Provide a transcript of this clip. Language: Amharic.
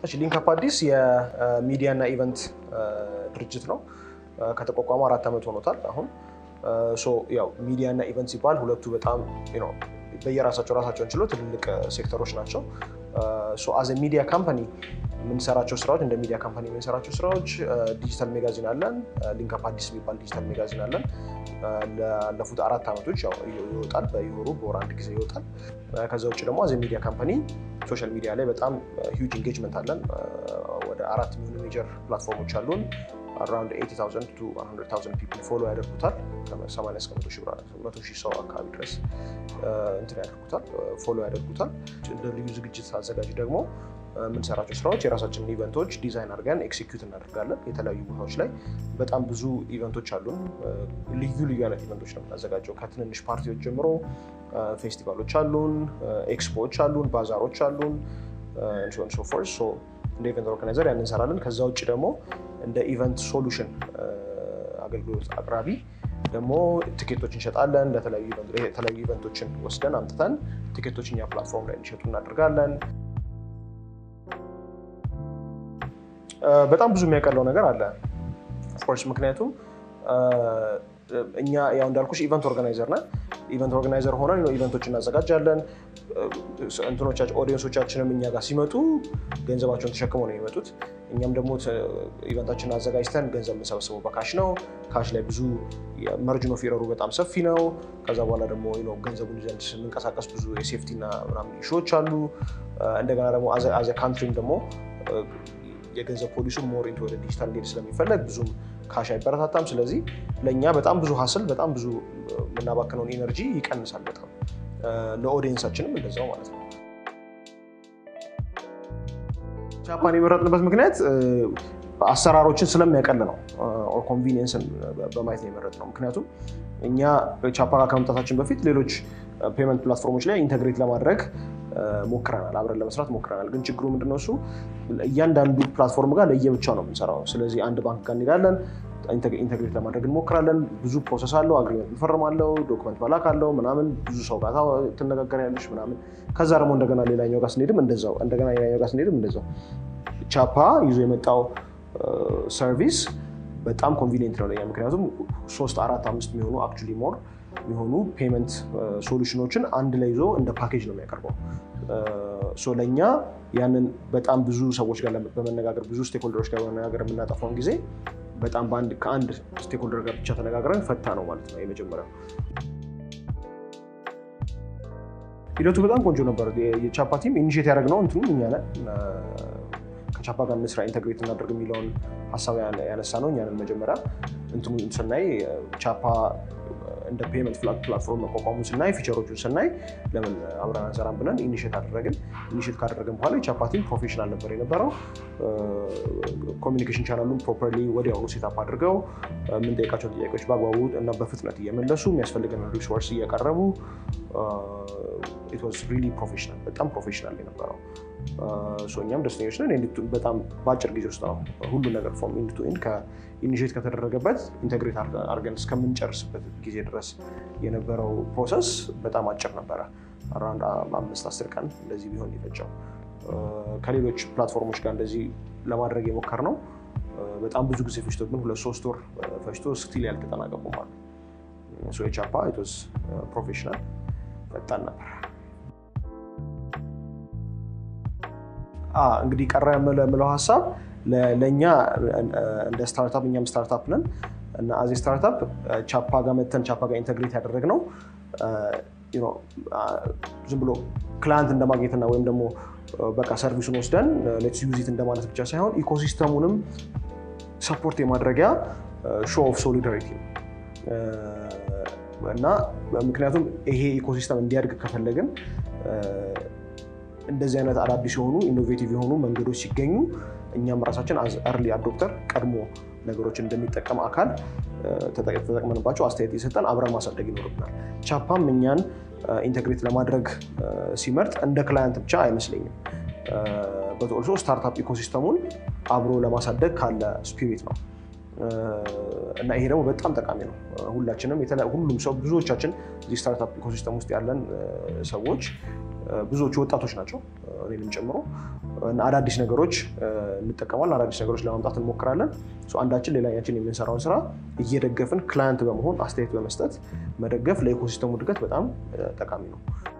እሺ ሊንክአፕ አዲስ የሚዲያ እና ኢቨንት ድርጅት ነው። ከተቋቋመ አራት ዓመት ሆኖታል። አሁን ያው ሚዲያ እና ኢቨንት ሲባል ሁለቱ በጣም በየራሳቸው ራሳቸውን ችሎ ትልልቅ ሴክተሮች ናቸው። አዘ ሚዲያ ካምፓኒ የምንሰራቸው ስራዎች እንደ ሚዲያ ካምፓኒ የምንሰራቸው ስራዎች ዲጂታል ሜጋዚን አለን። ሊንክአፕ አዲስ የሚባል ዲጂታል ሜጋዚን አለን። ላለፉት አራት ዓመቶች ይወጣል። በየወሩ በወር አንድ ጊዜ ይወጣል። ከዛ ውጭ ደግሞ አዘ ሚዲያ ካምፓኒ ሶሻል ሚዲያ ላይ በጣም ሂውጅ ኢንጌጅመንት አለን። ወደ አራት የሚሆኑ ሜጀር ፕላትፎርሞች አሉን። አራውንድ 80,000 ቱ 100,000 ፒፕል ፎሎ ያደርጉታል። ከ80 እስከ 100 ሺህ ሰው አካባቢ ድረስ እንትን ያደርጉታል፣ ፎሎ ያደርጉታል። እንደ ልዩ ዝግጅት አዘጋጅ ደግሞ የምንሰራቸው ስራዎች የራሳችንን ኢቨንቶች ዲዛይን አድርገን ኤክሲኪዩት እናደርጋለን። የተለያዩ ቦታዎች ላይ በጣም ብዙ ኢቨንቶች አሉን። ልዩ ልዩ አይነት ኢቨንቶች ነው የምናዘጋጀው። ከትንንሽ ፓርቲዎች ጀምሮ ፌስቲቫሎች አሉን፣ ኤክስፖዎች አሉን፣ ባዛሮች አሉን ሶፎርስ እንደ ኢቨንት ኦርጋናይዘር ያን እንሰራለን። ከዛ ውጭ ደግሞ እንደ ኢቨንት ሶሉሽን አገልግሎት አቅራቢ ደግሞ ቲኬቶች እንሸጣለን። የተለያዩ ኢቨንቶችን ወስደን አምጥተን ቲኬቶች እኛ ፕላትፎርም ላይ እንዲሸጡ እናደርጋለን። በጣም ብዙ የሚያቀለው ነገር አለ ኦፍኮርስ። ምክንያቱም እኛ ያው እንዳልኩሽ ኢቨንት ኦርጋናይዘር ነን። ኢቨንት ኦርጋናይዘር ሆነን ኢቨንቶች እናዘጋጃለን። እንትኖቻችን ኦዲየንሶቻችንም እኛ ጋር ሲመጡ ገንዘባቸውን ተሸክመው ነው የሚመጡት። እኛም ደግሞ ኢቨንታችንን አዘጋጅተን ገንዘብ የምንሰበስበው በካሽ ነው። ካሽ ላይ ብዙ መርጅን ኦፍ ኤረሩ በጣም ሰፊ ነው። ከዛ በኋላ ደግሞ ገንዘቡን ይዘን ስንንቀሳቀስ ብዙ የሴፍቲ እና ምናምን ኢሹዎች አሉ። እንደገና ደግሞ አዘ ካንትሪም ደግሞ የገንዘብ ፖሊሱ ሞር ኢንቱ ወደ ዲጂታል እንዲሄድ ስለሚፈለግ ብዙም ካሽ አይበረታታም። ስለዚህ ለእኛ በጣም ብዙ ሀስል በጣም ብዙ የምናባክነውን ኢነርጂ ይቀንሳል በጣም ለኦዲየንሳችንም እንደዛው ማለት ነው። ጃፓን የመረጥንበት ምክንያት አሰራሮችን ስለሚያቀል ነው። ኦር ኮንቪኒየንስን በማየት ነው የመረጥነው። ምክንያቱም እኛ ቻፓ ጋር ከመምጣታችን በፊት ሌሎች ፔመንት ፕላትፎርሞች ላይ ኢንተግሬት ለማድረግ ሞክረናል፣ አብረን ለመስራት ሞክረናል። ግን ችግሩ ምንድነው? እሱ እያንዳንዱ ፕላትፎርም ጋር ለየብቻ ነው የምንሰራው። ስለዚህ አንድ ባንክ ጋር እንሄዳለን፣ ኢንተግሬት ለማድረግ እንሞክራለን። ብዙ ፕሮሰስ አለው፣ አግሪመንት እንፈርማለው፣ ዶክመንት መላክ አለው ምናምን፣ ብዙ ሰው ጋር ትነጋገሪያለሽ ምናምን። ከዛ ደግሞ እንደገና ሌላኛው ጋር ስንሄድም እንደዛው፣ እንደገና ሌላኛው ጋር ስንሄድም እንደዛው። ቻፓ ይዞ የመጣው ሰርቪስ በጣም ኮንቪኒየንት ነው ለኛ። ምክንያቱም ሶስት አራት አምስት የሚሆኑ አክቹዋሊ ሞር የሚሆኑ ፔመንት ሶሉሽኖችን አንድ ላይ ይዞ እንደ ፓኬጅ ነው የሚያቀርበው። ለእኛ ያንን በጣም ብዙ ሰዎች ጋር በመነጋገር ብዙ ስቴክሆልደሮች ጋር በመነጋገር የምናጠፋውን ጊዜ በጣም ከአንድ ስቴክሆልደር ጋር ብቻ ተነጋግረን ፈታ ነው ማለት ነው የመጀመሪያው። ሂደቱ በጣም ቆንጆ ነበር። የቻፓ ቲም ኢኒሼት ያደረግነው እንትኑ እኛ ነን። ከቻፓ ጋር እንስራ ኢንተግሬት እናደርግ የሚለውን ሀሳብ ያነሳ ነው እኛንን መጀመሪያ እንትኑ ስናይ ቻፓ እንደ ፔመንት ፕላትፎርም መቋቋሙን ስናይ ፊቸሮቹን ስናይ ለምን አብረን አንሰራም ብለን ኢኒሼት አደረግን። ኢኒሼት ካደረግን በኋላ የቻፓ ቲም ፕሮፌሽናል ነበር የነበረው። ኮሚኒኬሽን ቻናሉን ፕሮፐርሊ ወዲያውኑ ሴታፕ አድርገው የምንጠይቃቸውን ጥያቄዎች በአግባቡ እና በፍጥነት እየመለሱ የሚያስፈልገን ሪሶርስ እያቀረቡ ኢት ዋዝ ሪሊ ፕሮፌሽናል፣ በጣም ፕሮፌሽናል የነበረው። እኛም ደስተኞች ነን። በጣም በአጭር ጊዜ ውስጥ ነው ሁሉ ነገር ፎርም ኢንድ ቱ ኢንድ ከኢኒሼት ከተደረገበት ኢንተግሬት አድርገን እስከምንጨርስበት ጊዜ ድረስ የነበረው ፕሮሰስ በጣም አጭር ነበረ። አራውንድ አምስት አስር ቀን እንደዚህ ቢሆን የፈጀው። ከሌሎች ፕላትፎርሞች ጋር እንደዚህ ለማድረግ የሞከርነው በጣም ብዙ ጊዜ ፈጅቶብን ሁለት ሶስት ወር ፈጅቶ ስቲል ያልተጠናቀቁ ማለት የቻፓ ኢት ዋዝ ፕሮፌሽናል ፈጣን ነበር። እንግዲህ ቀረ የምለው ሀሳብ ለእኛ እንደ ስታርታፕ እኛም ስታርታፕ ነን እና አዜ ስታርታፕ ቻፓ ጋር መተን ቻፓ ጋር ኢንተግሬት ያደረግነው ዝም ብሎ ክላንት እንደማግኘትና ወይም ደግሞ በቃ ሰርቪሱን ወስደን ሌትስ ዩዚት እንደማለት ብቻ ሳይሆን ኢኮሲስተሙንም ሰፖርት የማድረጊያ ሾው ኦፍ ሶሊዳሪቲ ነው እና ምክንያቱም ይሄ ኢኮሲስተም እንዲያድግ ከፈለግን እንደዚህ አይነት አዳዲስ የሆኑ ኢኖቬቲቭ የሆኑ መንገዶች ሲገኙ እኛም ራሳችን አርሊ አዶፕተር ቀድሞ ነገሮችን እንደሚጠቀም አካል ተጠቅመንባቸው አስተያየት እየሰጠን አብረን ማሳደግ ይኖርብናል። ቻፓም እኛን ኢንተግሬት ለማድረግ ሲመርጥ እንደ ክላያንት ብቻ አይመስለኝም። በተወልሶ ስታርታፕ ኢኮሲስተሙን አብሮ ለማሳደግ ካለ ስፒሪት ነው እና ይሄ ደግሞ በጣም ጠቃሚ ነው። ሁላችንም ሁሉም ሰው ብዙዎቻችን እዚህ ስታርታፕ ኢኮሲስተም ውስጥ ያለን ሰዎች ብዙዎቹ ወጣቶች ናቸው። እኔንም ጨምሮ አዳዲስ ነገሮች እንጠቀማለን። አዳዲስ ነገሮች ለማምጣት እንሞክራለን። አንዳችን ሌላኛችን የምንሰራውን ስራ እየደገፍን ክላይንት በመሆን አስተያየት በመስጠት መደገፍ ለኢኮሲስተሙ እድገት በጣም ጠቃሚ ነው።